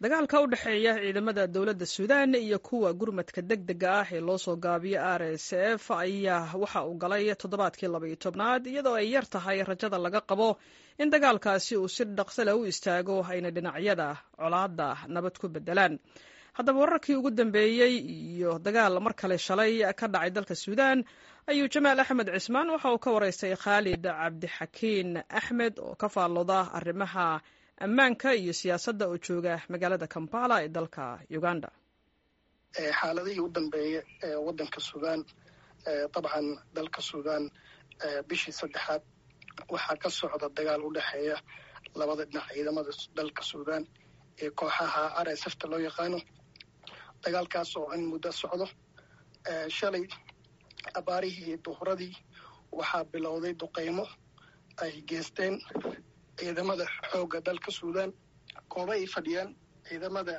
dagaalka u dhexeeya ciidamada dowladda suudaan iyo kuwa gurmadka deg dega ah ee loo soo gaabiyo r s f ayaa waxa uu galay toddobaadkii labaiyo tobnaad iyadoo ay yar tahay rajada laga qabo in dagaalkaasi uu si dhaqso leh u istaago ayna dhinacyada colaadda nabad ku bedelaan haddaba wararkii ugu dambeeyey iyo dagaal mar kale shalay ka dhacay dalka suudaan ayuu jamaal axmed cismaan waxa uu ka waraystay khaalid cabdixakiin axmed oo ka faallooda arrimaha ammaanka iyo siyaasadda oo jooga magaalada kampala ee dalka uganda xaaladihii u dambeeyey ee waddanka suudaan dabcan dalka suudaan bishii saddexaad waxaa ka socda dagaal u dhexeeya labada dhinac ciidamada dalka suudaan ee kooxaha r s fta loo yaqaano dagaalkaas oo in muddo socdo shalay abaarihii duhuradii waxaa bilowday duqeymo ay geysteen ciidamada xoogga dalka suudaan goobo ay fadhiyaan ciidamada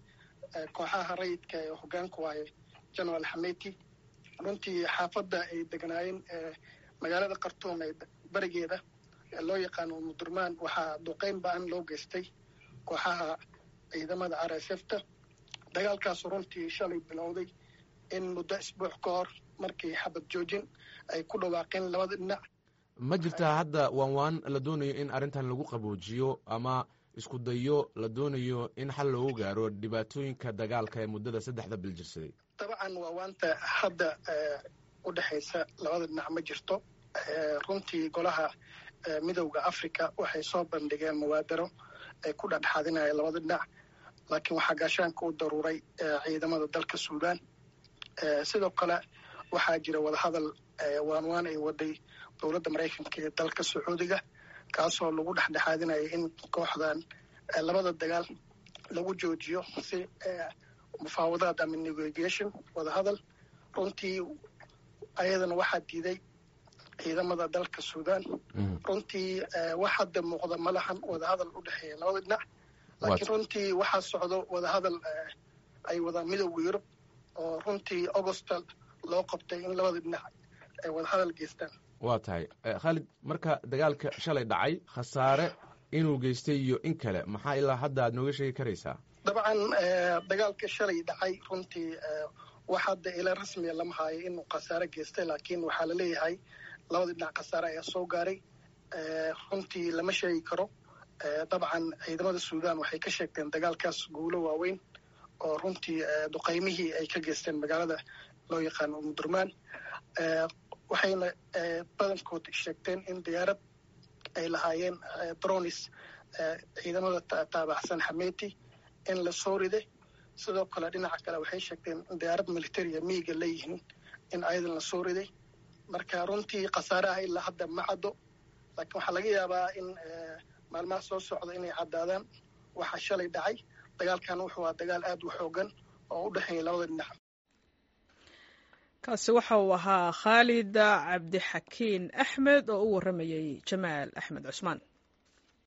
kooxaha rayidka ee hogaanku waaye genaraal xameti runtii xaafadda ay deganaayeen magaalada khartuum ee berigeeda loo yaqaano mudurmaan waxaa duqeyn ba-an loo geystay kooxaha ciidamada r s fta dagaalkaasu runtii shalay bilowday in muddo isbuuc ka hor markii xabad joojin ay ku dhawaaqeen labada dhinac ma jirtaa hadda waan waan la doonayo in arrintan lagu qaboojiyo ama isku dayo la doonayo in xal loogu gaaro dhibaatooyinka dagaalka ee muddada saddexda bil jirsaday dabcan waa waanta hadda u dhexaysa labada dhinac ma jirto runtii golaha midowda africa waxay soo bandhigeen mubaadaro ay ku dhexdhexaadinayeen labada dhinac laakiin waxaa gaashaanka u daruuray ciidamada dalka suudaan sidoo kale waxaa jira wadahadal waan waan ay waday dowladda maraykanka ee dalka sacuudiga kaasoo lagu dhexdhexaadinaya in kooxdan labada dagaal lagu joojiyo si mufaawadaad ama negotiation wadahadal runtii ayadana waxaa diiday ciidamada dalka suudaan runtii wax hadda muuqda ma lahan wadahadal u dhexeeya labada dhinac laakiin runtii waxaa socdo wadahadal ay wadaan midowda yurub oo runtii augusta loo qabtay in labada dhinac ay wadahadal geystaan waa tahay khaalid marka dagaalka shalay dhacay khasaare inuu geystay iyo in kale maxaa ilaa hadda aad nooga sheegi karaysaa dabcan dagaalka shalay dhacay runtii wax hadda ila rasmiya lama haayo inuu khasaare geystay laakiin waxaa la leeyahay labada dhinac khasaare ayaa soo gaaray runtii lama sheegi karo dabcan ciidamada suudaan waxay ka sheegteen dagaalkaas guulo waaweyn oo runtii duqeymihii ay ka geysteen magaalada loo yaqaano mudurmaan waxayna badankood sheegteen in diyaarad ay lahaayeen dronis ciidamada taabacsan xameti in la soo riday sidoo kale dhinaca kale waxay sheegteen in diyaarad militaria miiga leeyihiin in ayadan la soo riday marka runtii khasaaraha ilaa hadda ma caddo laakiin waxaa laga yaabaa in maalmaha soo socda inay caddaadaan waxaa shalay dhacay dagaalkan wuxuu aa dagaal aad u xoogan oo u dhexeeya labada dhinac kaasi waxa uu ahaa khaalid cabdixakiin axmed oo u warramayey jamaal axmed cusmaan